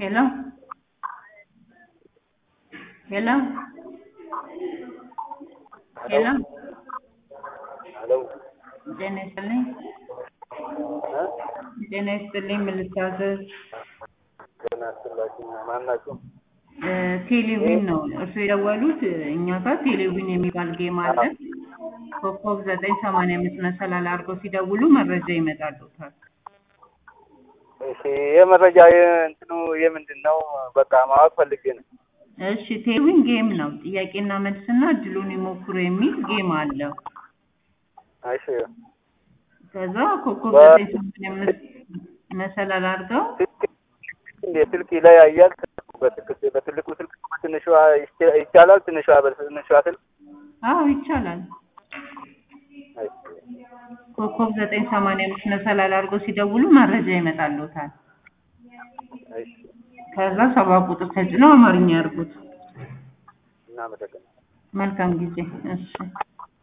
Hello? Hello? Hello? ሄሎ ጤና ይስጥልኝ። ጤና ይስጥልኝ። ምን ልታዘዝ? ጤና ይስጥላችሁ። ማን ናችሁ? እ ቴሌቪዥን ነው እርሱ የደወሉት። እኛ ጋር ቴሌቪዥን የሚባል ጌም አለ። ኮከብ ዘጠኝ ሰማንያ አምስት መሰላል አድርገው ሲደውሉ መረጃ ይመጣልዎታል። እሺ የመረጃ እንትኑ የምንድን ነው? በቃ ማወቅ ፈልጌ ነው። እሺ ቴሌቪዥን ጌም ነው። ጥያቄና መልስና እድሉን ይሞክሩ የሚል ጌም አለው። እሺ ከዛ ኮከብ በ- ዘጠኝ ሰማንያ አምስት መሰላል አድርገው እንዴ ስልክ ይለያያል? በትልቅ- በትልቁ ስልክ በትንሿ ይቻ- ይቻላል? ትንሿ በትንሿ ስልክ አዎ ይቻላል። እሺ ኮከብ ዘጠኝ ሰማንያ አምስት መሰላል አድርገው ሲደውሉ መረጃ ይመጣልዎታል። እሺ ከዛ ሰባ ቁጥር ተጭነው አማርኛ ያርጉት። እናመሰግናለን። መልካም ጊዜ። እሺ